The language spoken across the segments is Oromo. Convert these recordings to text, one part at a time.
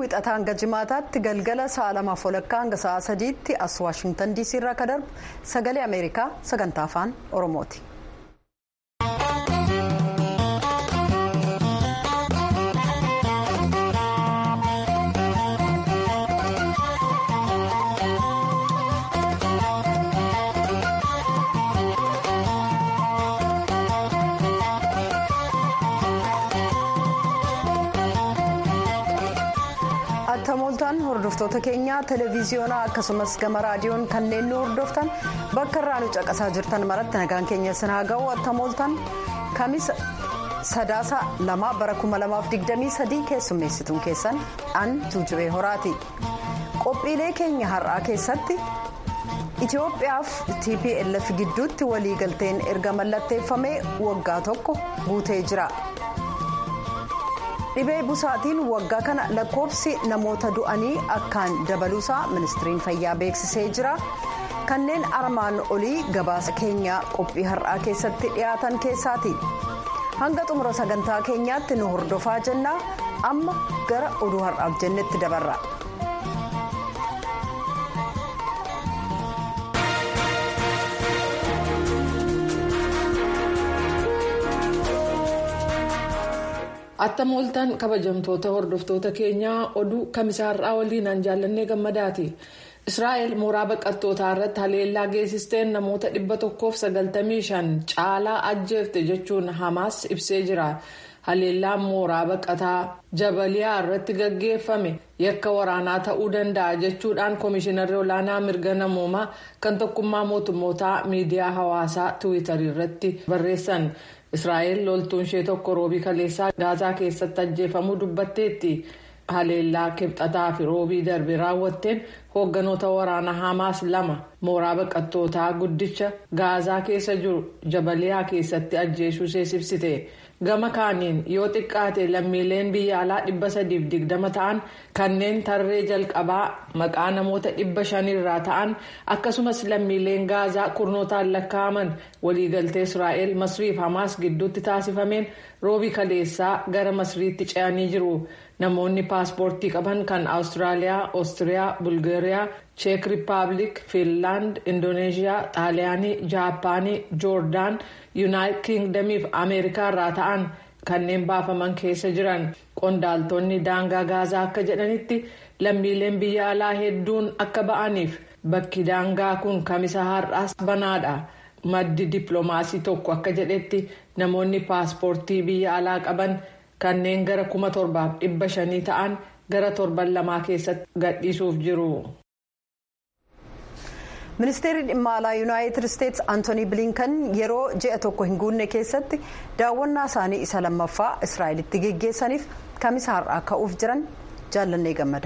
wixataa hanga jimaataatti galgala sa'a lamaaf walakkaa hanga sa'a sadiitti as waashingtan diisii irraa akka darbu sagalee ameerikaa sagantaa afaan oromooti. attamooltaan hordoftoota keenyaa televiziyoonaa akkasumas gama raadiyoon kanneen nu hordoftan bakka irraa nu caqasaa jirtan maratti nagaan keenya sinaa ga'u attamooltaan kamisa sadaasa lama bara 2023 keessummeessituun keessan an tuujubee horaati qophiilee keenya har'aa keessatti itiyoophiyaaf tplf gidduutti waliigalteen erga mallatteeffamee waggaa tokko guutee jira. dhibee busaatiin waggaa kana lakkoofsi namoota du'anii akkaan dabaluusaa ministiriin fayyaa beeksisee jira kanneen armaan olii gabaasa keenyaa qophii har'aa keessatti dhiyaatan keessaati hanga xumura sagantaa keenyaatti nu hordofaa jennaa amma gara oduu har'aaf jennetti dabarra. attamooltaan kabajamtoota hordoftoota keenyaa oduu kamisaarraa waliin an jaallannee gammadaati israa'el mooraa baqattootaa irratti haleellaa geessisteen namoota 195 caalaa ajjeefte jechuun hamaas ibsee jira haleellaan mooraa baqataa jabaliyaa irratti gaggeeffame yakka waraanaa ta'uu danda'a jechuudhaan koomishinarri olaanaa mirga namoomaa kan tokkummaa mootummootaa miidiyaa hawaasaa tiwiitarii irratti barreessan. israa'el loltuun ishee tokko roobii kaleessaa gaazaa keessatti ajjeefamuu dubbatteetti haleellaa kibxataa fi roobii darbe raawwatteen hoogganoota waraanaa hamaas lama mooraa baqattootaa guddicha gaazaa keessa jiru jabaliyaa keessatti ajjeesuu ibsite gama kaaniin yoo xiqqaate lammiileen biyya alaa dhibba sadiif digdama ta'an kanneen tarree jalqabaa maqaa namoota dhibba shanirraa ta'an akkasumas lammiileen gaazaa kurnootaan lakkaa'aman waliigaltee israa'el masriif hamaas gidduutti taasifameen roobii kaleessaa gara masriitti ce'anii jiru namoonni paaspoortii qaban kan awustiraaliyaa oostiriyaa bulgaariyaa cheek rippaabilik fiinlaand indooneeshiyaa xaaliyaanii jaapaanii joordaan yuunaayitid kiingdamii fi ameerikaa irraa ta'an kanneen baafaman keessa jiran qondaaltonni daangaa gaazaa akka jedhanitti lammiileen biyya alaa hedduun akka ba'aniif bakki daangaa kun kamisa har'aas banaadha maddi dippiloomaasii tokko akka jedhetti namoonni paaspoortii biyya alaa qaban kanneen gara kuma torbaaf dhibba shanii ta'an gara torban lamaa keessatti gadhiisuuf jiru. ministeerri dhimma alaa yuunaayitid isteetsi antoonii bilinkan yeroo ji'a tokko hin guunne keessatti daawwannaa isaanii isa lammaffaa israa'elitti geggeessaniif kamisa har'aa ka'uuf jiran jaallannee gammada.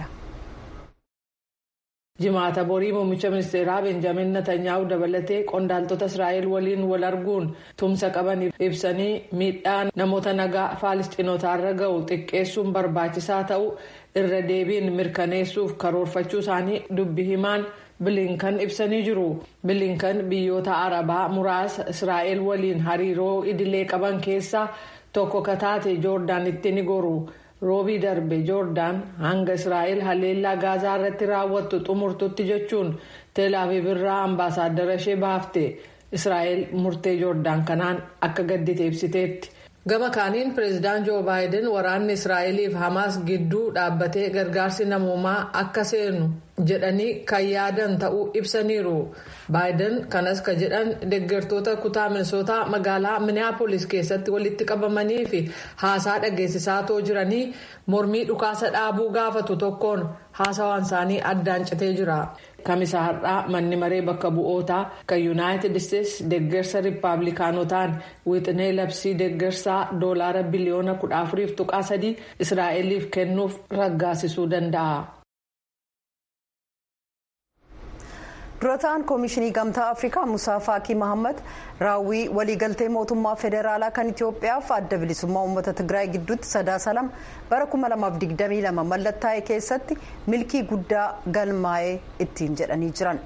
jimaata borii muummicha ministeeraa benjamin natanyaa'u dabalatee qondaaltota israa'el waliin wal arguun tumsa qaban ibsanii miidhaan namoota nagaa faalisxinootaarra ga'u xiqqeessuun barbaachisaa ta'u irra deebiin mirkaneessuuf karoorfachuu isaanii dubbi himaan. bilinkan ibsanii jiru bilinkan biyyoota arabaa muraasa israa'el waliin hariiroo idilee qaban keessaa tokko kataate joordaanitti ni goru roobii darbe joordaan hanga israa'el haleellaa gaazaa irratti raawwattu xumurtutti jechuun teelaaviv irraa ambaasaaddara ishee baafte israa'el murtee joordaan kanaan akka gaddite ibsiteetti. gama kaaniin pireezidaan joo baayiden waraanni israa'eliif hamaas gidduu dhaabbatee gargaarsi namoomaa akka seenu jedhanii kan yaadan ta'uu ibsaniiru baayiden kanas ka jedhan deeggartoota kutaa minisootaa magaalaa minneapolis keessatti walitti qabamanii fi haasaa dhageessisaa too jiranii mormii dhukaasa dhaabuu gaafatu tokkoon haasawaan isaanii addaan citee jira. kamisa har'aa manni maree bakka bu'ootaa kan yuunaayitid isteetsi deeggarsa riippaabilikaanotaan wixinee labsii deeggarsaa doolaara biliyoona kudha afuriif tuqaa sadii israa'eliif kennuuf raggaasisuu danda'a. dura ta'an koomishinii gamtaa afrikaa musaa faakii mahammad raawwii waliigaltee mootummaa federaalaa kan itiyoophiyaaf adda bilisummaa uummata tigraay gidduutti sadaasa lama bara 2022 mallattaa'e keessatti milkii guddaa galmaa'ee ittiin jedhanii jiran.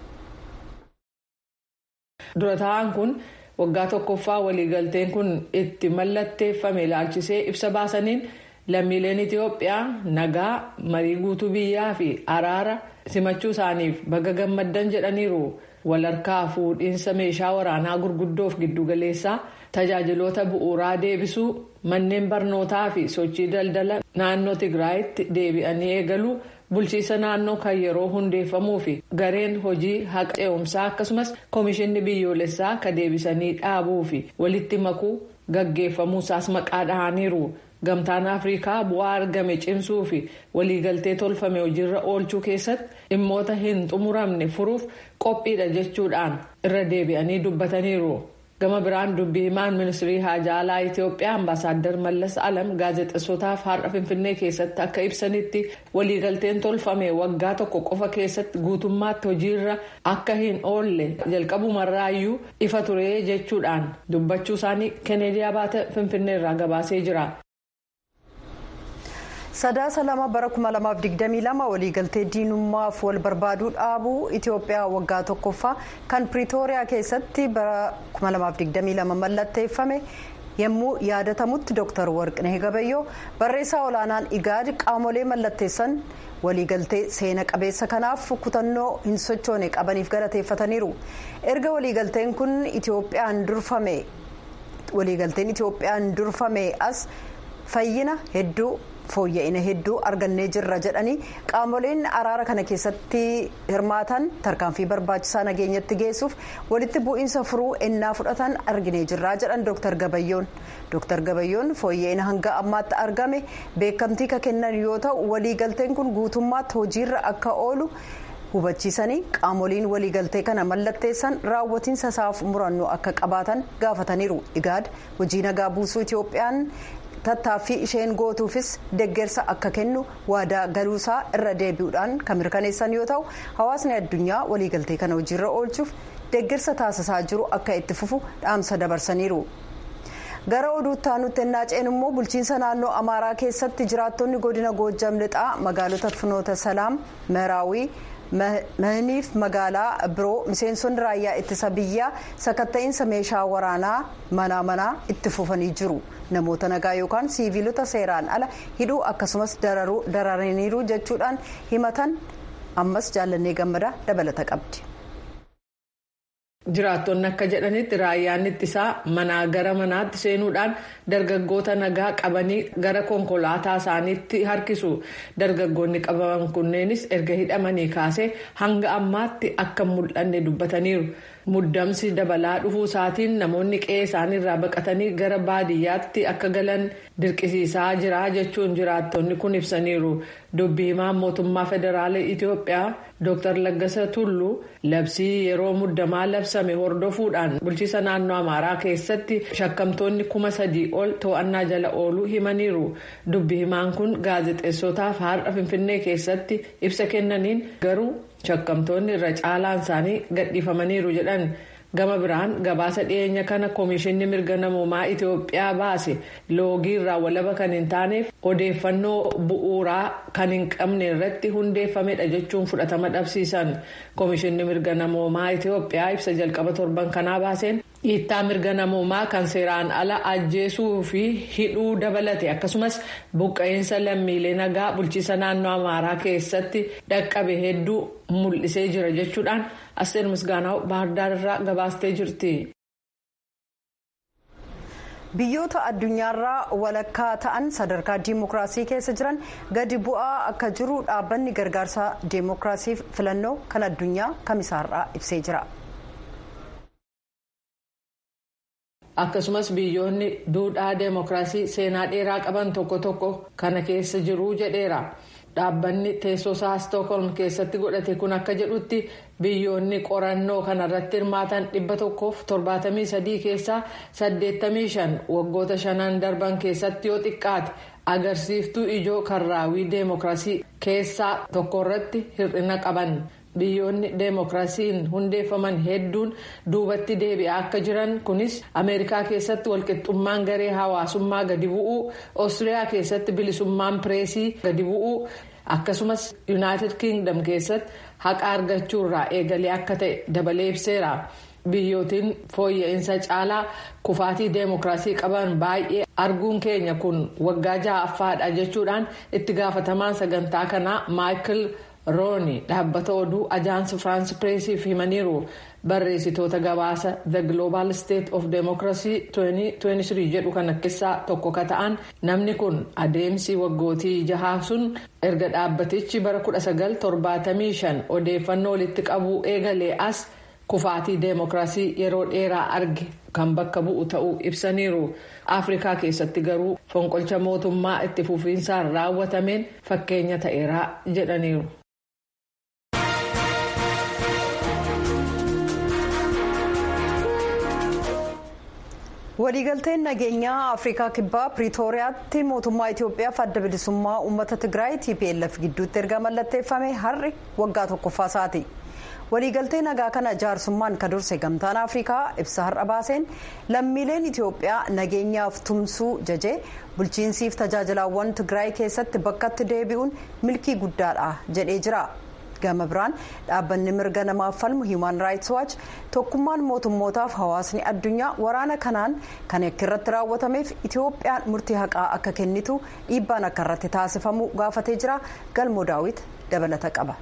dura ta'an kun waggaa tokkoffaa waliigalteen kun itti mallatteeffame ilaalchisee ibsa baasaniin lammiileen itiyoophiyaa nagaa marii guutuu biyyaa fi araara simachuu isaaniif baga gammaddan jedhaniiru walharkaa fuudhiinsa meeshaa waraanaa gurguddoof giddugaleessaa tajaajiloota bu'uuraa deebisuu manneen barnootaa fi sochii daldala naannoo tigraayitti deebi'anii eegaluu bulchiisa naannoo kan yeroo hundeeffamuu fi gareen hojii haqa ce'umsaa akkasumas koomishinni biyyoolessaa kan deebisanii dhaabuu fi walitti makuu gaggeeffamuusaas maqaa dhahaniiru. gamtaan afrikaa bu'aa argame cimsuu fi waliigaltee tolfame hojiirra oolchuu keessatti dhimmoota hin xumuramne furuuf qophiidha jechuudhaan irra deebi'anii dubbataniiru. gama biraan dubbii himaan ministirii haajaa alaa itiyoophiyaa ambaasaaddar mallas alam gaazexessootaaf har'a finfinnee keessatti akka ibsanitti waliigalteen tolfame waggaa tokko qofa keessatti guutummaatti hojiirra akka hin oolle jalqabumarraayyuu ifa ture jechuudhaan dubbachuu isaanii keneediyaa baate finfinneerraa gabaasee jira. sadaasa lama bara 2022 waliigaltee diinummaaf wal barbaaduu dhaabuu itiyoophiyaa waggaa tokkoffaa kan piriitooriyaa keessatti bara 2022 mallatteeffame yommuu yaadatamutti dooktar warqinee gabayyoo barreessaa olaanaan igaad qaamolee mallatteessan waliigaltee seena qabeessa kanaaf kutannoo hin sochoone qabaniif galateeffataniiru erga waliigalteen kun itiyoophiyaan durfame waliigalteen itiyoophiyaan durfame as fayyina hedduu. fooyya'ina hedduu argannee jirra jedhanii qaamoleen araara kana keessatti hirmaatan tarkaanfii barbaachisaa nageenyatti geessuuf walitti bu'iinsa furuu ennaa fudhatan arginee jirra jedhan dooktar gabayyoon dooktar gabayyoon fooyya'ina hanga ammaatti argame beekamtii ka kennan yoo ta'u waliigalteen kun guutummaatti hojiirra akka oolu hubachiisanii qaamoliin waliigaltee kana mallatteessan raawwatiinsa isaaf murannoo akka qabaatan gaafataniiru igaad hojii nagaa buusuu itiyoophiyaan. tattaaffii isheen gootuufis deggersa akka kennu waadaa galuusaa irra deebi'uudhaan kan mirkaneessan yoo ta'u hawaasni addunyaa waliigaltee kana hojiirra oolchuuf deggersa taasisaa jiru akka itti fufu dhaamsa dabarsaniiru. gara oduutti aanutti ennaa ceenu immoo bulchiinsa naannoo amaaraa keessatti jiraattonni godina goojjam lixaa magaalota finoota salaam meraawii mahiniif magaalaa biroo miseensonni raayyaa ittisa biyyaa sakatta'iinsa meeshaa waraanaa manaa manaa itti fufanii jiru namoota nagaa yookaan siiviilota seeraan ala hidhuu akkasumas dararaniiru jechuudhaan himatan ammas jaallannee gammadaa dabalata qabdi. jiraattonni akka jedhanitti raayyaan ittisaa manaa gara manaatti seenuudhaan dargaggoota nagaa qabanii gara konkolaataa isaaniitti harkisu dargaggoonni qabaman kunneenis erga hidhamanii kaasee hanga ammaatti akka mul'anne dubbataniiru muddamsi dabalaa dhufuu isaatiin namoonni qe'ee isaaniirraa baqatanii gara baadiyyaatti akka galan dirqisiisaa jira jechuun jiraattonni kun ibsaniiru dubbii himaan mootummaa federaalaa itiyoophiyaa dr laggasa tullu labsii yeroo muddamaa labsame hordofuudhaan bulchiisa naannoo amaaraa keessatti shakkamtoonni kuma sadii ol to'annaa jala ooluu himaniiru dubbii himaan kun gaazexeessotaaf har'a finfinnee keessatti ibsa kennaniin garuu shakkamtoonni irra caalaan isaanii gadhiifamaniiru jedhan. gama biraan gabaasa dhiyeenya kana koomishinni mirga namoomaa itiyoophiyaa baase loogii irraa walaba kan hin taaneef odeeffannoo bu'uuraa kan hin qabne irratti hundeeffamedha jechuun fudhatama dhabsiisan koomishinni mirga namoomaa itiyoophiyaa ibsa jalqaba torban kanaa baaseen dhiittaa mirga namoomaa kan seeraan ala ajjeesuu fi hidhuu dabalate akkasumas buqqa'insa lammiilee nagaa bulchiisa naannoo amaaraa keessatti dhaqqabe hedduu mul'isee jira jechuudhaan. Asteer Misgaanaw Baahirdaar irraa gabaastee jirti. Biyyoota addunyaarraa walakkaa ta'an sadarkaa diimokiraasii keessa jiran gadi bu'aa akka jiru dhaabbanni gargaarsa diimokiraasiif filannoo kan addunyaa kamisaarraa ibsee jira. Akkasumas biyyoonni duudhaa diimokiraasii seenaa dheeraa qaban tokko tokko kana keessa jiru jedheera. dhaabbanni teessoosaa stookholm keessatti godhate kun akka jedhutti biyyoonni qorannoo kanarratti hirmaatan dhibba tokkoof torbaatamii sadii keessaa saddeettamii shan waggoota shanan darban keessatti yoo xiqqaate agarsiiftuu ijoo karraawwii deemokiraasii keessaa tokkorratti hir'ina qaban biyyoonni deemokiraasiin hundeeffaman hedduun duubatti deebi'aa akka jiran kunis ameerikaa keessatti walqixxummaan garee hawaasummaa gadi bu'uu oostiriyaa keessatti bilisummaan pireesii gadi bu'uu akkasumas yuunaayitid kiingdam keessatti haqa argachuurraa eegalee akka ta'e dabalee ibseera biyyootiin fooyya'insa caalaa kufaatii deemokiraasii qaban baay'ee arguun keenya kun waggaa ja'affaadha jechuudhaan itti gaafatamaan sagantaa kanaa maayikil rooni dhaabbata oduu ajaansi firaansi pireesiif himaniiru barreessitoota gabaasa the global state of democracy 2023 jedhu kana keessaa tokko ka ta'an namni kun adeemsi waggootii jahaa sun erga dhaabbatichi bara 1975 odeeffannoo walitti qabuu eegalee as kufaatii deemokiraasii yeroo dheeraa arge kan bakka bu'u ta'uu ibsaniiru afrikaa keessatti garuu fonqolcha mootummaa itti fufiinsaan raawwatameen fakkeenya ta'eeraa jedhaniiru. waliigalteen nageenyaa afrikaa kibbaa piriitooriyaatti mootummaa itiyoophiyaaf adda bilisummaa uummata tigraay tplf gidduutti erga mallatteeffame har'i waggaa tokkoffaa isaati waliigaltee nagaa kana jaarsummaan ka durse gamtaan afrikaa ibsa har'a baaseen lammiileen itiyoophiyaa nageenyaaf tumsuu jajee bulchiinsiif tajaajilaawwan tigraay keessatti bakkatti deebi'uun milkii guddaadha jedhee jira. gama biraan dhaabbanni mirga namaaf falmu hiiman raayits waachi tokkummaan mootummootaaf hawaasni addunyaa waraana kanaan kan akka irratti raawwatameef itiyoophiyaan murtii haqaa akka kennitu dhiibbaan akka irratti taasifamu gaafatee jira galmoo daawit dabalata qaba.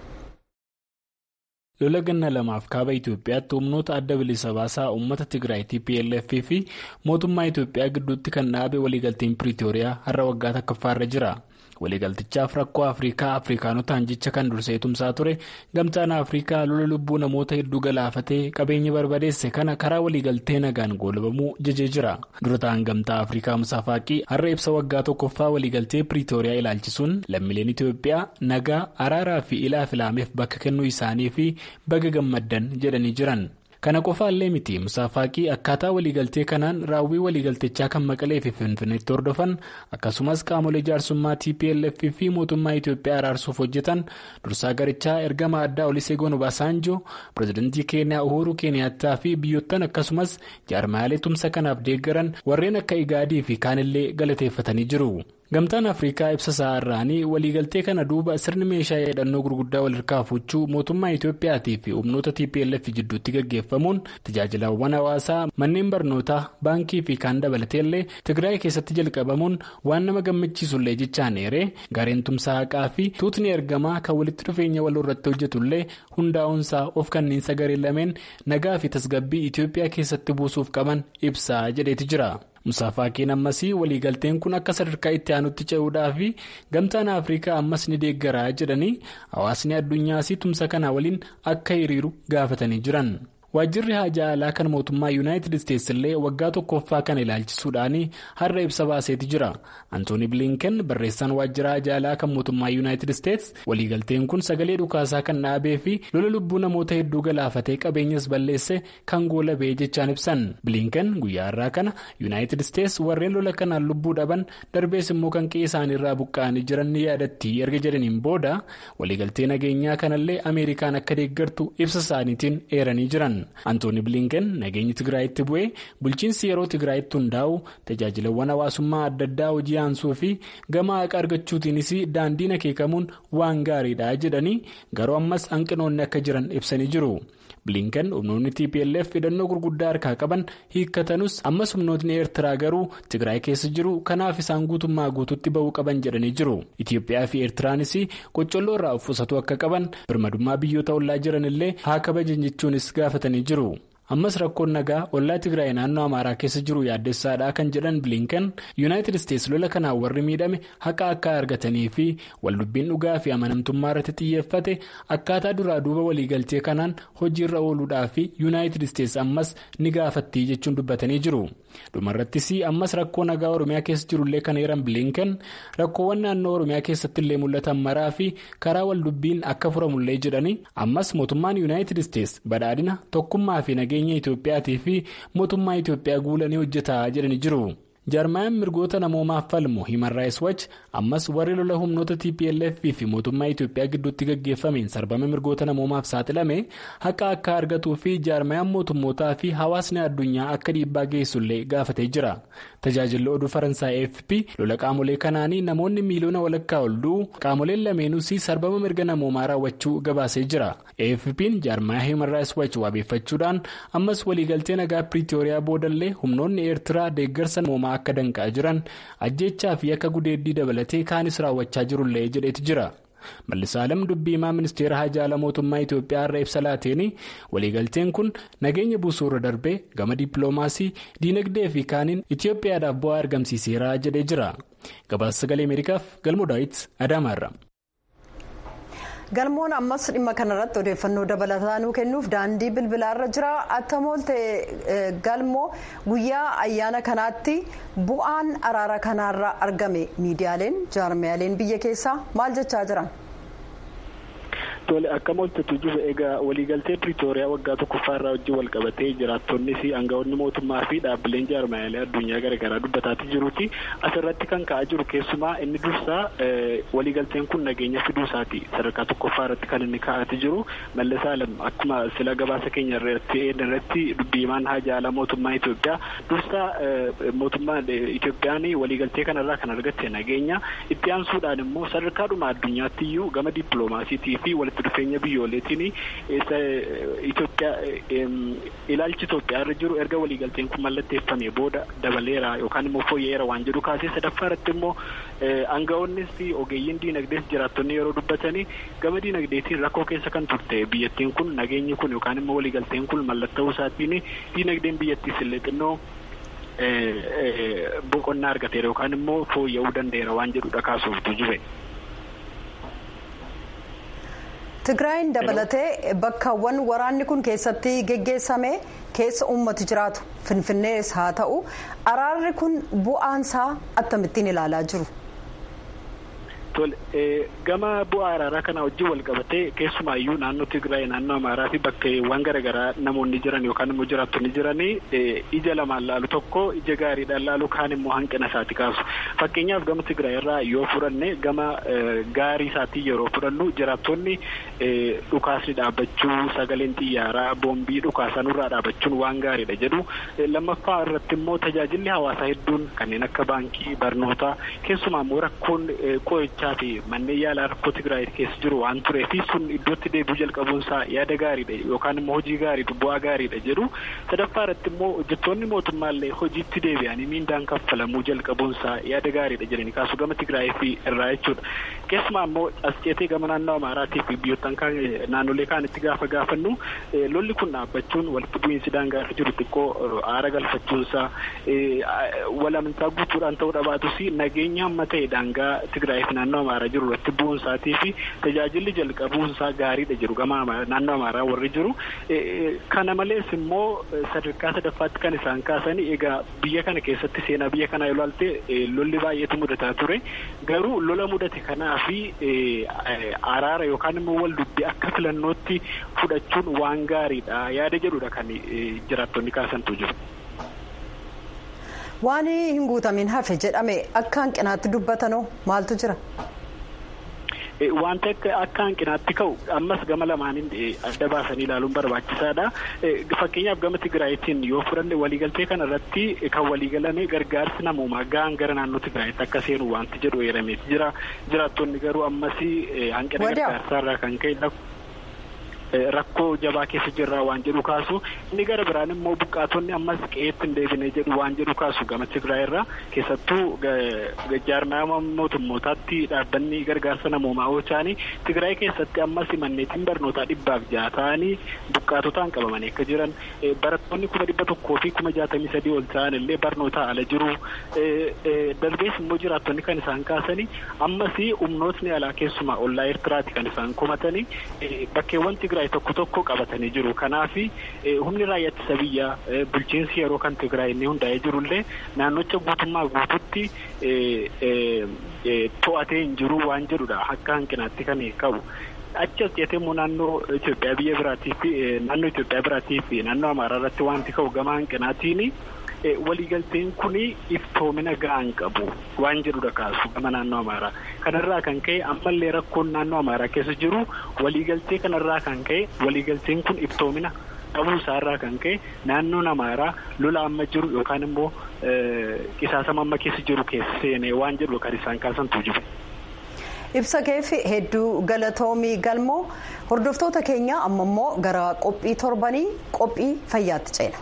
lola ganna lamaaf kaaba itiyoophiyaatti humnoota adda bilisa baasaa uummata tigraay tplf fi mootummaa itiyoophiyaa gidduutti kan dhaabe waliigalteen piriitooriyaa har'a waggaa tokkoffaarra jira. waliigaltichaaf rakkoo afrikaa afrikaanotaan jecha kan dursee tumsaa ture gamtaan afrikaa lola lubbuu namoota hedduu galaafatee qabeenya barbadeesse kana karaa waliigaltee nagaan goolabamuu jajee jira dura ta'an gamtaa afrikaa musaafaaqii har'a ibsa waggaa tokkoffaa waliigaltee piriitooriyaa ilaalchisuun lammiileen itiyoophiyaa nagaa araaraa fi ilaa filaameef bakka kennuu isaanii fi baga gammaddan jedhanii jiran. kana qofaallee miti musaafaaqii akkaataa waliigaltee kanaan raawwii waliigaltichaa kan maqalee fi finfinneetti hordofan akkasumas qaamolee jaarsummaa tplf fi mootummaa itiyoophiyaa araarsuuf hojjetan dursaa garichaa ergama addaa oliseegoon obaasaanjoo pirezidantii keeniyaa uhuru keeniyaattaa fi biyyoottan akkasumas jaarmaalee tumsa kanaaf deeggaran warreen akka igaadii fi kaanillee galateeffatanii jiru. gamtaan afrikaa ibsa isaa irraanii waliigaltee kana duuba sirni meeshaa hidhannoo gurguddaa walirraa fuuchuu mootummaa itiyoophiyaatii fi humnoota tplf jidduutti gaggeeffamuun tajaajilawwan hawaasaa manneen barnootaa baankii fi kaan dabalateellee tigraay keessatti jalqabamuun waan nama gammachiisullee jechaan eeree gareen tumsaa haqaa fi tuutni ergamaa kan walitti dhufeenya waloo irratti hojjetullee hundaa'uunsaa of kanniinsa garee lameen nagaa fi tasgabbii itiyoophiyaa keessatti buusuuf qaban ibsaa jedheeti jira. musaafaaqeen ammasii waliigalteen kun akka sadarkaa itti aanutti ce'uudhaa fi gamtaan afrikaa ammas ni deeggaraa jedhanii hawaasni addunyaas tumsa kana waliin akka hiriiru gaafatanii jiran. waajjirri haajaa alaa kan mootummaa yuunaayitid isteetsi illee waggaa tokkoffaa kana ilaalchisuudhaan har'a ibsa baaseeti jira antooni bilinken barreessaan waajjira haajaa alaa kan mootummaa yuunaayitid isteetsi waliigalteen kun sagalee dhukaasaa kan dhaabee fi lola lubbuu namoota hedduu galaafatee qabeenyas balleesse kan goolabee jechaan ibsan bilinken guyyaa irraa kana yuunaayitid isteetsi warreen lola kanaan lubbuu dhaban darbees immoo kan qe'ee isaaniirraa buqqa'anii jiran ni yaadatti erga jedhaniin booda waliigaltee nageenyaa kanallee ameerikaan akka deeggartu ibsa isaaniitiin eeranii jiran. antooni bilinken nageenyi tigraayitti bu'ee bulchiinsi yeroo tigraayitti hundaa'u tajaajilawwan hawaasummaa adda addaa hojii aansuu fi gama haqa argachuutiinis daandiin akeekamuun waan gaariidha jedhanii garuu ammas hanqinoonni akka jiran ibsanii jiru. bilinken humnoonni tplf hidhannoo gurguddaa harkaa qaban hiikkatanus ammas humnootni eertiraa garuu tigraay keessa jiru kanaaf isaan guutummaa guututti ba'uu qaban jedhanii jiru itiyoophiyaa fi eertiraanis qoccolloo irraa of qusatu akka qaban birmadummaa biyyoota ollaa jiran illee haa kabajan jechuunis gaafatanii jiru. ammas rakkoon nagaa ollaa tigraay naannoo amaaraa keessa jiru yaaddessaadha kan jedhan bilinken yuunaayitid isteetsi lola kanaan warri miidhame haqa akka argatanii fi waldubbiin dhugaa fi amanamtummaa irratti xiyyeeffate akkaataa duraa duuba waliigaltee kanaan hojiirra ooluudhaa fi yuunaayitid isteetsi ammas ni gaafattii jechuun dubbatanii jiru dhumarrattis ammas rakkoo nagaa oromiyaa keessa jirullee kan eeran bilinken rakkoowwan naannoo oromiyaa keessatti illee mul'atan maraa fi karaa waldubbiin akka furamullee jedhanii ammas mootummaan yuunaayitid isteetsi badhaadhina tokkummaa fi nageenya. Itoophiyaa fi mootummaa Itoophiyaa guulanii hojjetaa jedhanii jiru. jaarmayaan mirgoota namoomaaf falmu himan raayis wach ammas warri lola humnoota tplf fi mootummaa itiyoophiyaa gidduutti gaggeeffameen sarbama mirgoota namoomaaf saaxilame haqa akka argatuu fi jaarmayaan mootummootaa fi hawaasni addunyaa akka dhiibbaa geessullee gaafatee jira tajaajilli oduu faransaay afp lola qaamolee kanaanii namoonni miiliyoona walakkaa ol du'u qaamoleen lameenuus sarbama mirga namoomaa raawwachuu gabaasee jira afp'n jaarmayaa himan raayis wach waabeeffachuudhaan ammas waliigaltee nagaa piriitooriyaa boodallee humnoonni eertiraa deeggarsa namoomaa akka danqaa jiran ajjechaa fi akka gudeeddii dabalatee kaanis raawwachaa jirullee jedhetu jira mallisaalem dubbiimaa ministeera hajaala mootummaa itiyoophiyaa irra ibsa laateen waliigalteen kun nageenya buusuu irra darbee gama dippiloomaasii diinagdee fi kaaniin itiyoophiyaadhaaf bu'aa argamsiiseera jedhee jira gabaasa sagalee ameerikaaf galmoo daawit adaamaarra. galmoon ammas dhimma kanarratti odeeffannoo dabalataa nuu kennuuf daandii bilbilaarra jira attamoolte galmoo guyyaa ayyaana kanaatti bu'aan araara kanaarra argame miidiyaaleen jaarmiyaaleen biyya keessaa maal jechaa jiran. Tole akka moltetu jiru egaa waliigaltee Piriitooriyaa waggaa tokkoffaarraa wajjin wal qabatee jiraattonnis aangawoonni mootummaa fi dhaabbileen jaarmaalee addunyaa garaagaraa dubbataati jiruuti. Asirratti kan ka'aa jiru keessumaa inni dursaa waliigalteen kun nageenya fiduusaati. Sadarkaa tokkoffaa irratti kan inni ka'aati jiru. Mallas Alam akkuma sila gabaasa keenya irratti irratti dubbiimaan hajaala mootummaa Itoophiyaa dursaa mootummaa Itoophiyaan waliigaltee kanarraa kan argatte nageenya itti aansuudhaan immoo sadarkaadhuma addunyaatti iyyuu gama dippiloomaasiitii fi walitti dhufeenya biyyooleetiin ilaalchi Itoophiyaa irra jiru erga waliigalteen kun mallatteeffame booda dabaleera yookaan immoo fooyya'eera waan jedhu kaasee sadaffaa irratti immoo aangawoonnis ogeeyyiin diinagdees jiraattonni yeroo dubbatanii gama diinagdeetiin rakkoo keessa kan turte biyyattiin kun nageenyi kun yookaan immoo waliigalteen kun mallatta'uu isaatiin diinagdeen biyyattiis illee xinnoo boqonnaa argateera yookaan immoo fooyya'uu danda'eera waan jedhudha kaasuuftu jibe. Tigraayin dabalatee bakkaawwan waraanni kun keessatti geggeessame keessa uummati jiraatu finfinnees haa ta'u araarri kun bu'aansaa akkamittiin ilaalaa jiru. gama bu'aa araaraa kana wajjin wal qabatee keessumaayyuu naannoo Tigraay naannoo Amaaraa fi bakkeewwan garaagaraa namoonni jiran yookaan immoo jiraattonni jiranii ija lamaan laalu tokko ija gaariidhaan laalu kaan immoo hanqina isaati kaasu. Fakkeenyaaf gama Tigraay irraa yoo fudhanne gama gaarii isaatii yeroo fudhannu jiraattonni dhukaasni dhaabbachuu sagaleen xiyyaaraa boombii dhukaasanurraa dhaabbachuun waan gaariidha jedhu. Lammaffaa irratti immoo tajaajilli hawaasaa hedduun kanneen akka baankii barnootaa keessumaa immoo rakkoon qo'ichaa fi manneen yaalaa rakkoo Tigraay keessa jiru waan tureef sun iddootti deebi'uu jalqabuunsaa yaada gaariidha yookaan immoo hojii gaariidha bu'aa gaariidha jedhu sadaffaa irratti immoo hojjettoonni mootummaallee hojiitti deebi'anii miindaan kaffalamuu jalqabuunsaa yaada gaariidha jedhanii kaasu gama Tigraay fi irraa jechuudha. Keessumaa immoo as ceetee gama naannoo Amaaraa fi biyyoottan naannolee kaanitti gaafa gaafannu lolli kun dhaabbachuun walitti bu'iinsi daangaa irra jiru xiqqoo aara galfachuunsaa walamantaa guutuudhaan ta'uu dhabaatus nageenya amma ta'e daangaa Tigraay fi naannoo Amaaraa jiru irratti bu'uunsaatii fi tajaajilli jalqabuunsaa gaariidha jiru gama naannoo Amaaraa warri jiru. Kana malees immoo sadarkaa sadaffaatti kan isaan kaasanii egaa biyya kana keessatti seenaa biyya kanaa yoo ilaalte lolli baay'eetu mudataa ture garuu lola mudate kanaa fi araara yookaan immoo wal dubbii akka filannootti fudhachuun waan gaariidha yaada jedhudha kan jiraattonni kaasantu jiru. waan hin guutamin hafe jedhame akka hanqinaatti dubbatanoo maaltu jira. Wanta akka hanqinaatti ka'u ammas gama lamaaniin adda baasanii ilaaluun barbaachisaadha. Fakkeenyaaf gama Tigraayitiin yoo fudhanne waliigaltee kana irratti kan waliigalame gargaarsi namoomaa gahaan gara naannoo Tigraayitti akka seenu wanti jedhu eerameeti jira. Jiraattonni garuu ammas hanqina gargaarsaarraa kan ka'e rakkoo jabaa keessa jirraa waan jedhu kaasu inni gara biraan immoo buqqaatonni ammas qe'eetti hin deebine jedhu waan jedhu kaasu gama Tigraay irraa keessattuu jaarmaa mootummootaatti dhaabbanni gargaarsa namoomaa oolchaanii Tigraay keessatti ammas manneetiin barnootaa dhibbaaf ja'a ta'anii buqqaatotaan qabamanii akka jiran barattoonni kuma dhibba tokkoo fi kuma jaatamii sadii ol ta'an illee barnootaa ala jiru darbees immoo jiraattonni kan isaan kaasanii ammas humnootni alaa keessumaa ollaa Eertiraati kan isaan komatanii bakkeewwan Tigraay Tigraay tokko tokko qabatanii jiru. Kanaaf humni raayyaa ittisa biyyaa bulchiinsi yeroo kan Tigraay inni hundaa'ee jirullee naannocha guutummaa guututti to'atee hin jiru waan jedhudha. Akka hanqinaatti kan qabu. Achi as jettee immoo naannoo Itoophiyaa biyya biraatii fi naannoo Itoophiyaa biraatii fi naannoo Amaaraa irratti wanti ka'u gama hanqinaatiin waliigalteen kuni iftoomina ga'aan qabu waan jedhudha kaasu gama naannoo amaaraa kanarraa kan ka'e ammallee rakkoon naannoo amaaraa keessa jiru waliigaltee kanarraa kan ka'e waliigalteen kun iftoomina dhabuu isaarraa kan ka'e naannoon amaaraa lola amma jiru yookaan immoo qisaasama amma keessa jiru keessa seenee waan jedhu kan isaan kaasantu jiru. ibsa keefi hedduu galatoomii galmoo hordoftoota keenya amma immoo gara qophii torbanii qophii fayyaatti ceena.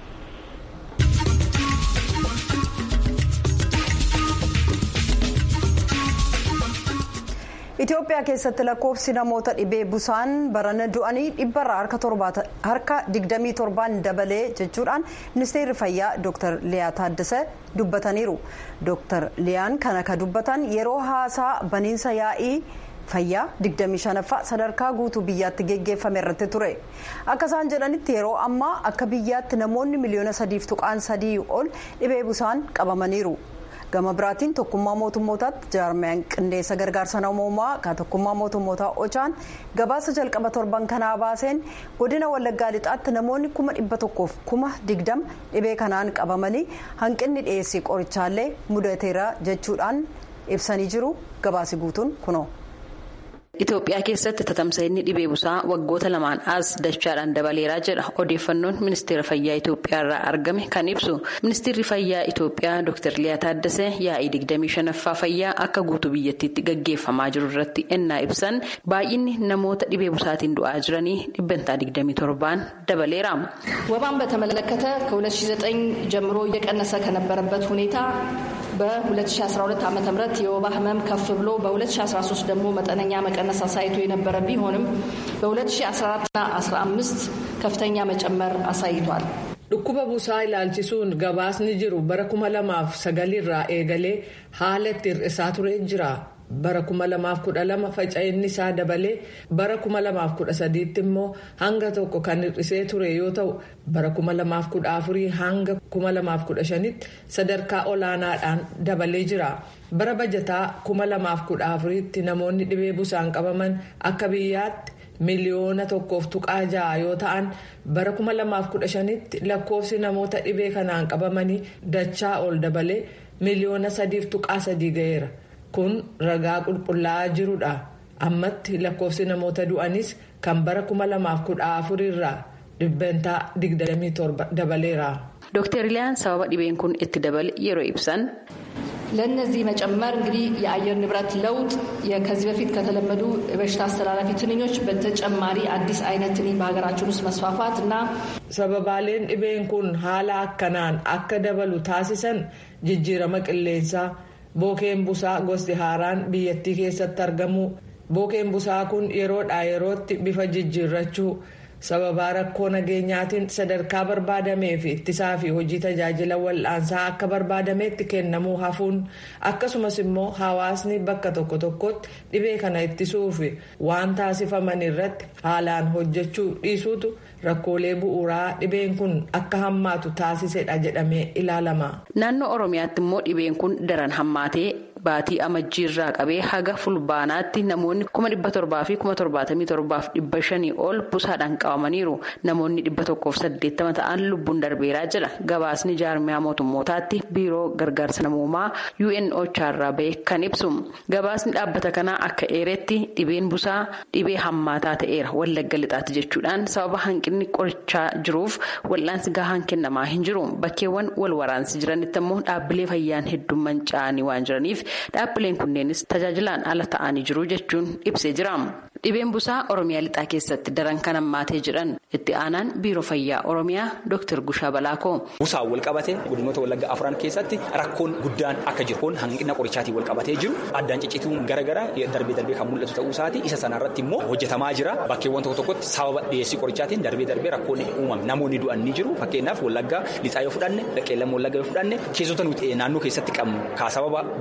Itoophiyaa keessatti lakkoofsi namoota dhibee busaan barana du'anii dhibbarraa harka 27 dabalee jechuudhaan ministeerri fayyaa Dr. Liyaa Taaddasee dubbataniiru. Dr. Liyaan kana ka dubbatan yeroo haasaa baniinsa yaa'ii fayyaa 25ffaa sadarkaa guutuu biyyaatti geggeeffame irratti ture. Akka isaan jedhanitti yeroo ammaa akka biyyaatti namoonni miliyoona sadiif tuqaan sadii ol dhibee busaan qabamaniiru. gama biraatiin tokkummaa mootummootaatti jaarmiyaan qindeessa gargaarsa namoomaa kan tokkummaa mootummootaa ochaan gabaasa jalqaba torban kanaa baaseen godina wallaggaa lixaatti namoonni kuma dhibba tokkoof kuma digdama dhibee kanaan qabamanii hanqinni dhiyeessii qorichaallee mudateera jechuudhaan ibsanii jiru gabaasi guutuun kunoo. Itoophiyaa keessatti tatamsa'inni dhibee busaa waggoota lamaan as dachaadhaan dabaleeraa jedha odeeffannoon ministeera fayyaa Itoophiyaa irraa argame kan ibsu ministeerri fayyaa Itoophiyaa Dr. Liyaa Taaddasee yaa'ii 25ffaa fayyaa akka guutuu biyyattiitti gaggeeffamaa jiru irratti ennaa ibsan baay'inni namoota dhibee busaatiin du'aa jiranii dhibbantaa 27 dabaleera. ወባን በተመለከተ ከ2009 ጀምሮ እየቀነሰ ከነበረበት ሁኔታ በ2012 ዓ ም የወባ ህመም ከፍ ብሎ በ2013 ደግሞ መጠነኛ መቀነስ አሳይቶ የነበረ ቢሆንም በ2014ና 15 ከፍተኛ መጨመር አሳይቷል። dhukkuba busaa ilaalchisuun gabaasni jiru bara kuma lamaaf sagalirraa eegalee haala itti hir'isaa ture jira. bara kuma lamaaf kudha lama faca'inni isaa dabalee bara kuma lamaaf kudha sadiitti immoo hanga tokko kan hir'isee ture yoo ta'u bara kuma lamaaf kudha afurii hanga kuma lamaaf kudha shanitti sadarkaa olaanaadhaan dabalee jira. bara bajataa kuma lamaaf kudha afuriitti namoonni dhibee busaan qabaman akka biyyaatti miliyoona tokkoof tuqaa ja'a yoo ta'an bara kuma lamaaf kudha shanitti lakkoofsi namoota dhibee kanaan qabamanii dachaa ol dabalee miliyoona sadiif tuqaa sadii ga'eera. kun ragaa qulqullaa'aa jirudha ammatti lakkoofsi namoota du'anis kan bara kuma lamaaf kudha afurirraa dhibbantaa 27 dabaleera. ዶክተር ሊያን sababa dhibeen kun itti dabale yeroo ibsan. ለእነዚህ መጨመር እንግዲህ የአየር ንብረት ለውጥ ከዚህ በፊት ከተለመዱ የበሽታ አስተላላፊ ትንኞች በተጨማሪ አዲስ አይነት ትንኝ በሀገራችን ውስጥ መስፋፋት እና sababaaleen dhibeen kun haala akkanaan akka dabalu taasisan jijjiirama qilleensaa. bookeen busaa gosti haaraan biyyattii keessatti argamu bookeen busaa kun yeroodhaa yerootti bifa jijjiirrachuu sababaa rakkoo nageenyaatiin sadarkaa barbaadamee fi ittisaa fi hojii tajaajila wal'aansaa akka barbaadameetti kennamuu hafuun akkasumas immoo hawaasni bakka tokko tokkotti dhibee kana ittisuuf waan taasifaman irratti haalaan hojjechuu dhiisuutu rakkoolee bu'uuraa dhibeen kun akka hammaatu taasisedha jedhamee ilaalama. naannoo oromiyaatti immoo dhibeen kun daran hammaatee baatii amajjiirraa qabee haga fulbaanaatti namoonni kuma dhibba torbaa fi kuma torbaatamii torbaaf dhibba shanii ol busaadhaan qabamaniiru namoonni dhibba tokkoof saddeettama ta'an lubbuun darbeeraa jira gabaasni jaarmiyaa mootummootaatti biiroo gargaarsa namoomaa UNOChaa irraa ba'e kan ibsu gabaasni dhaabbata kanaa akka eeretti dhibeen busaa dhibee hammaataa ta'eera wallagga lixaatti jechuudhaan sababa hanqinni qorichaa jiruuf wal'aansi gahaan kennamaa hin jiru bakkeewwan wal waraansi jiranitti immoo dhaabbilee fayyaan hedduun manca'anii waan jiraniif. dhaabbileen kunneenis tajaajilaan ala ta'anii jiru jechuun ibsee jira dhibeen busaa oromiyaa lixaa keessatti daran kan hammaatee jedhan itti aanaan biiroo fayyaa oromiyaa dr gushaa balaakoo. busaan wal qabate godinoota wallagga afran keessatti rakkoon guddaan akka jiru kun hanqina qorichaatiin wal qabatee jiru addaan ciccituun garaagaraa darbee darbee kan mul'atu ta'uu isaati isa sanarratti immoo hojjetamaa jira bakkeewwan tokko tokkotti sababa dhiyeessii qorichaatiin darbee darbee rakkoon uumame namoonni du'an ni jiru fakkeenyaaf wallaggaa lixaa yoo fudhanne qeellam wallagga yoo fudhanne keessota nuti naannoo keessatti qabnu kaa sababa busaatiin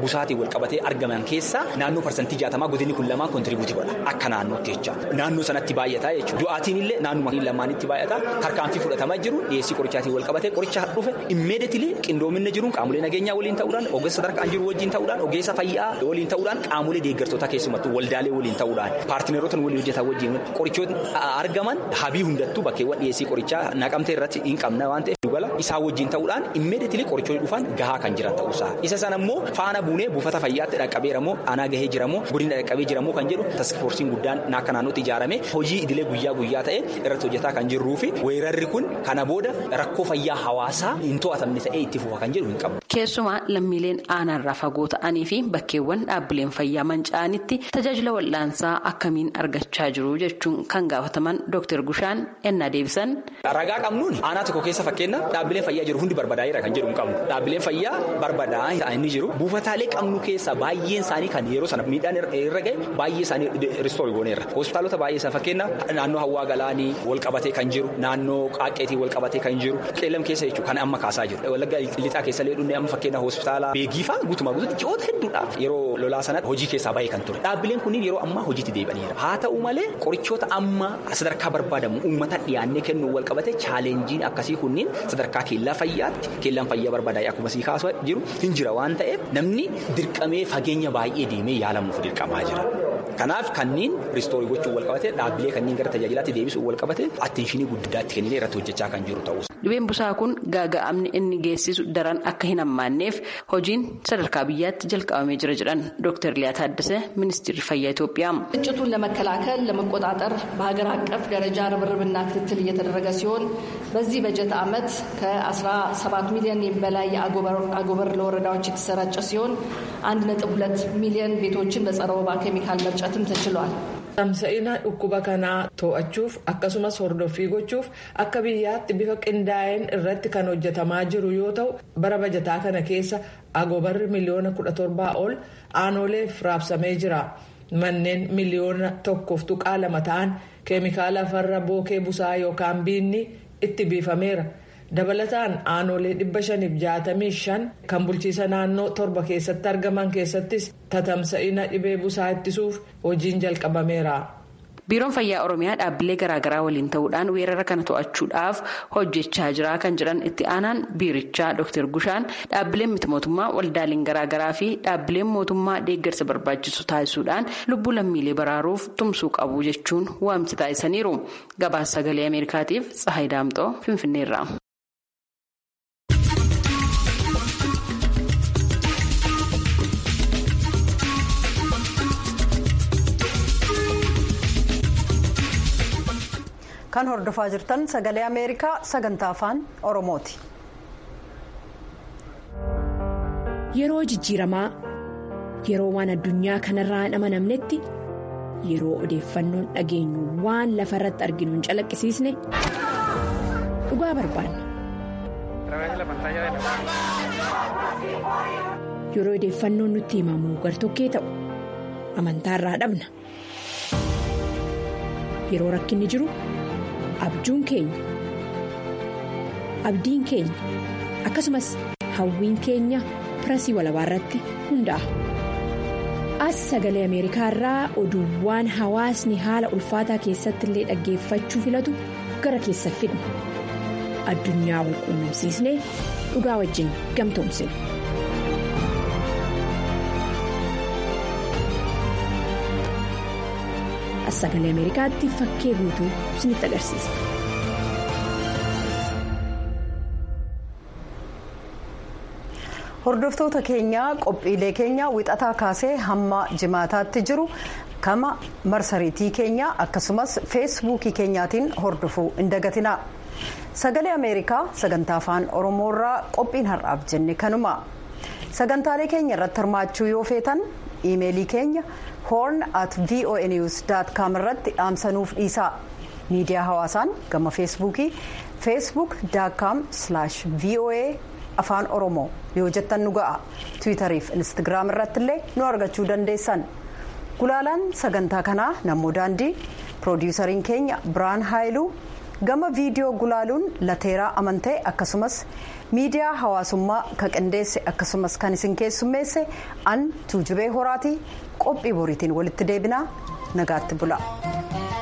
wal qabatee argaman keessaa naannoo parsantii jaatamaa godinni kun lamaan kontribuutii godha akka naannootti jecha naannoo sanatti baay'ataa jechuudha du'aatiin illee naannuma lamaanitti baay'ata tarkaanfii fudhatamaa jiru dhiyeessii qorichaatiin wal qabatee qoricha dhufe immeediatili qindoominna jiruun qaamolee nageenyaa waliin ta'uudhaan ogeessa sadarkaan jiru wajjin ta'uudhaan ogeessa fayyaa waliin ta'uudhaan qaamolee deeggartoota keessumattuu waldaalee waliin ta'uudhaan paartineerota waliin hojjetan wajjin qorichoota argaman habii hundattuu bakkeewwan dhiyeessii qorichaa naqamtee irratti hin qabna waan ta'eef dugala isaa wajjin ta'uudhaan immeediatili qorichoonni dhufan gahaa kan jiran ta'uusaa isa sana immoo faana buunee buufata fayyaatti dhaqqabeeramoo aanaa gahee jiramoo godina dhaqqabee jiramoo kan jedhu taskifoorsiin guddaan akka naannootti ijaarame hojii idilee guyyaa guyyaa ta'e irratti hojjetaa kan jirruu fi weerarri kun kana booda rakkoo fayyaa hawaasaa hin to'atamne ta'ee itti fufa kan jedhu hin qabu. Keessumaa lammiileen aanaarraa fagoo ta'anii fi bakkeewwan dhaabbileen fayyaa manca'anitti tajaajila wal'aansaa akkamiin argachaa jiru jechuun kan gaafataman Dr. Gushaan ennaa deebisan. Ragaa qabnuun aanaa tokko keessa fakkeenya dhaabbileen fayyaa jiru hundi barbadaa'eera kan jedhu hin qabnu. Dhaabbileen fayyaa barbadaa'aa ta'anii jiru. Buufataalee qabnu keessaa baay'een isaanii kan yeroo sana miidhaan irra gahe baay'ee isaanii ristoorii gooneerra. Hospitaalota baay'ee isaa fakkeenya naannoo hawaa galaanii wal qabatee kan jiru naannoo qaaqeetii wal qabatee kan jiru qeellam keessa jechuudha kan amma kaasaa jiru. Wallaggaa lixaa keessa illee dhufnee amma fakkeenya hospitaala beegiifaa guutumaa guutuutti ji'oota hedduudha yeroo lolaa sanatti hojii keessaa baay'ee kan ture. Dhaabbileen kunniin yeroo ammaa hojiitti deebi'aniira. Haa ta'u malee qorichoota amma sadarkaa barbaadamu uummata dhiyaannee kennuu wal qabate chaalenjiin akkasii kunniin sadarkaa keellaa fayyaatti keellaan fayyaa barbaadaa'e akkuma sii kaasaa jiru hin jira waan ta'eef namni dirqamee fageenya baay'ee deemee yaalamuuf dirqamaa jira. Kanaaf kanneen ristoorii gochuun wal qabate dhaabbilee kanneen gara tajaajilaatti deebisuun wal qabate attinshinii guddaatti kennee irratti hojjechaa kan jiru ta'us. Dhibeen busaa kun gaaga'amni inni geessisu daran akka hin hammaanneef hojiin sadarkaa biyyaatti jalqabamee jira jedhan Dr. Liyaa Taaddasee Ministeerri Fayyaa Itoophiyaa. ግጭቱን ለመከላከል ለመቆጣጠር በሀገር አቀፍ ደረጃ ርብርብና ክትትል እየተደረገ ሲሆን በዚህ በጀት ዓመት ከ17 ሚሊዮን በላይ አጎበር ለወረዳዎች የተሰራጨ ሲሆን 1.2 ሚሊዮን ቤቶችን በጸረ ወባ ኬሚካል መርጨትም ተችሏል። Tamsa'ina dhukkuba kanaa to'achuuf akkasumas hordoffii gochuuf akka biyyaatti bifa qindaa'een irratti kan hojjetamaa jiru yoo ta'u bara bajataa kana keessa agobarri miliyoona kudha torbaa ol aanoleef raabsamee jira. Manneen miliyoona tokkoof tuqaa lama ta'an keemikaala farra bookee busaa yookaan biinni itti biifameera. dabalataan aanolee dhibba shaniif jaatamii shan kan bulchiisa naannoo torba keessatti argaman keessattis tatamsa'ina dhibee busaa ittisuuf hojiin jalqabameera. biiroon fayyaa oromiyaa dhaabbilee garaagaraa waliin ta'uudhaan weerara kana to'achuudhaaf hojjechaa jira kan jedhan itti aanaan biirichaa dr gushaan dhaabbileen miti mootummaa waldaaleen garaagaraa fi dhaabbileen mootummaa deeggarsa barbaachisu taasisuudhaan lubbuu lammiilee baraaruuf tumsuu qabu jechuun waamsi taasisaniiru gabaasa sagalee ameerikaatiif tsahayi daamxoo finfinneerra. kan hordofaa jirtan sagalee ameerikaa sagantaa afaan oromooti. yeroo jijjiiramaa yeroo waan addunyaa kanarraa hin amanamnetti yeroo odeeffannoon dhageenyu waan lafa irratti arginu hin calaqqisiisne dhugaa barbaanna. yeroo odeeffannoon nutti himamu gartokkee ta'u amantaarraa dhabna yeroo rakkinni jiru. abjuun keenya abdiin keenya akkasumas hawwiin keenya pirasii walabaa irratti hundaa'a as sagalee ameerikaa irraa oduuwwan hawaasni haala ulfaataa keessatti illee dhaggeeffachuu filatu gara keessa fidna addunyaa wal quunnamsiisnee dhugaa wajjin gamtoomsina. sagalee ameerikaatti fakkee guutuu isinitti agarsiisa. hordoftoota keenyaa qophiilee keenya wixataa kaasee hamma jimaataatti jiru kama marsariitii keenya akkasumas feesbuukii keenyaatiin hordofuu hin dagatina sagalee ameerikaa sagantaa afaan oromoorraa qophiin har'aaf jenne kanuma sagantaalee keenya irratti hirmaachuu yoo feetan iimeelii keenya. horn at voanews com irratti dhaamsanuuf dhiisaa miidiyaa hawaasaan gama feesbuukii feesbuuk com voa afaan oromoo yoo jettan nu ga'a tiwiitarii fi instagiraam irratti illee nu argachuu dandeessan gulaalaan sagantaa kanaa namoo daandii piroodiwusariin keenya biraan haayiluu gama viidiyoo gulaaluun lateeraa amantee akkasumas miidiyaa hawaasummaa kan qindeesse akkasumas kan isin keessummeesse an tuujubee horaatii qophii boriitiin walitti deebinaa nagaatti bula.